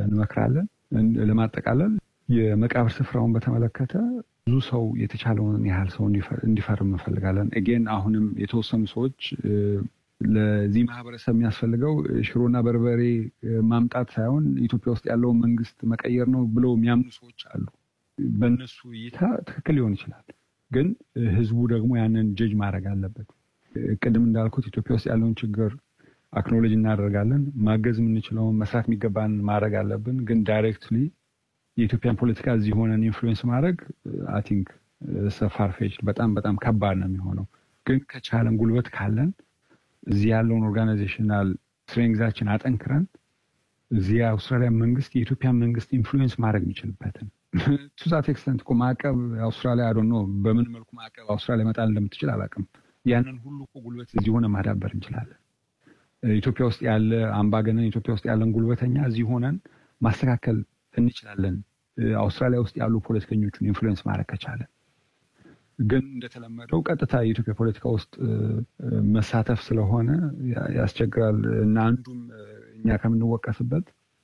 እንመክራለን። ለማጠቃለል የመቃብር ስፍራውን በተመለከተ ብዙ ሰው የተቻለውን ያህል ሰው እንዲፈርም እንፈልጋለን። ኤጌን አሁንም የተወሰኑ ሰዎች ለዚህ ማህበረሰብ የሚያስፈልገው ሽሮና በርበሬ ማምጣት ሳይሆን ኢትዮጵያ ውስጥ ያለውን መንግስት መቀየር ነው ብለው የሚያምኑ ሰዎች አሉ። በእነሱ እይታ ትክክል ሊሆን ይችላል፣ ግን ህዝቡ ደግሞ ያንን ጀጅ ማድረግ አለበት። ቅድም እንዳልኩት ኢትዮጵያ ውስጥ ያለውን ችግር አክኖሎጂ እናደርጋለን። ማገዝ የምንችለውን መስራት የሚገባን ማድረግ አለብን። ግን ዳይሬክትሊ የኢትዮጵያን ፖለቲካ እዚህ ሆነን ኢንፍሉዌንስ ማድረግ አይ ቲንክ ሰፋርፌች በጣም በጣም ከባድ ነው የሚሆነው። ግን ከቻለን ጉልበት ካለን እዚህ ያለውን ኦርጋናይዜሽናል ስትሬንግዛችን አጠንክረን እዚህ የአውስትራሊያ መንግስት የኢትዮጵያን መንግስት ኢንፍሉዌንስ ማድረግ የሚችልበትን ቱዛት ኤክስተንት እኮ ማዕቀብ አውስትራሊያ አዶ ነው በምን መልኩ ማዕቀብ አውስትራሊያ መጣል እንደምትችል አላውቅም። ያንን ሁሉ እኮ ጉልበት እዚህ ሆነ ማዳበር እንችላለን። ኢትዮጵያ ውስጥ ያለ አምባገነን፣ ኢትዮጵያ ውስጥ ያለን ጉልበተኛ እዚህ ሆነን ማስተካከል እንችላለን። አውስትራሊያ ውስጥ ያሉ ፖለቲከኞቹን ኢንፍሉዌንስ ማድረግ ከቻለን ግን እንደተለመደው ቀጥታ የኢትዮጵያ ፖለቲካ ውስጥ መሳተፍ ስለሆነ ያስቸግራል እና አንዱም እኛ ከምንወቀስበት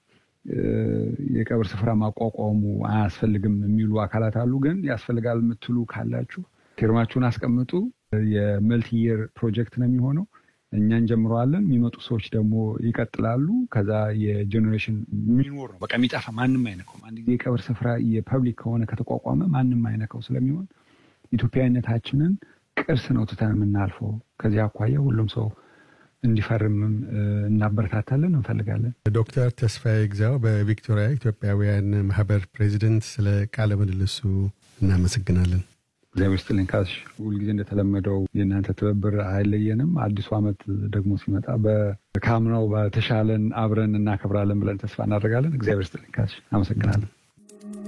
የቀብር ስፍራ ማቋቋሙ አያስፈልግም የሚሉ አካላት አሉ። ግን ያስፈልጋል የምትሉ ካላችሁ ፊርማችሁን አስቀምጡ። የመልቲየር ፕሮጀክት ነው የሚሆነው። እኛ እንጀምረዋለን። የሚመጡ ሰዎች ደግሞ ይቀጥላሉ። ከዛ የጀኔሬሽን የሚኖር ነው በቃ የሚጠፋ ማንም አይነካውም። አንድ ጊዜ የቀብር ስፍራ የፐብሊክ ከሆነ ከተቋቋመ ማንም አይነካው ስለሚሆን ኢትዮጵያዊነታችንን ቅርስ ነው ትተን የምናልፈው። ከዚህ አኳያ ሁሉም ሰው እንዲፈርምም እናበረታታለን እንፈልጋለን። ዶክተር ተስፋዬ ግዛው በቪክቶሪያ ኢትዮጵያውያን ማህበር ፕሬዚደንት፣ ስለ ቃለ ምልልሱ እናመሰግናለን። እግዚአብሔር ይስጥልኝ ካሽ። ሁልጊዜ እንደተለመደው የእናንተ ትብብር አይለየንም። አዲሱ ዓመት ደግሞ ሲመጣ በካምናው በተሻለን አብረን እናከብራለን ብለን ተስፋ እናደርጋለን። እግዚአብሔር ይስጥልኝ ካሽ። አመሰግናለን።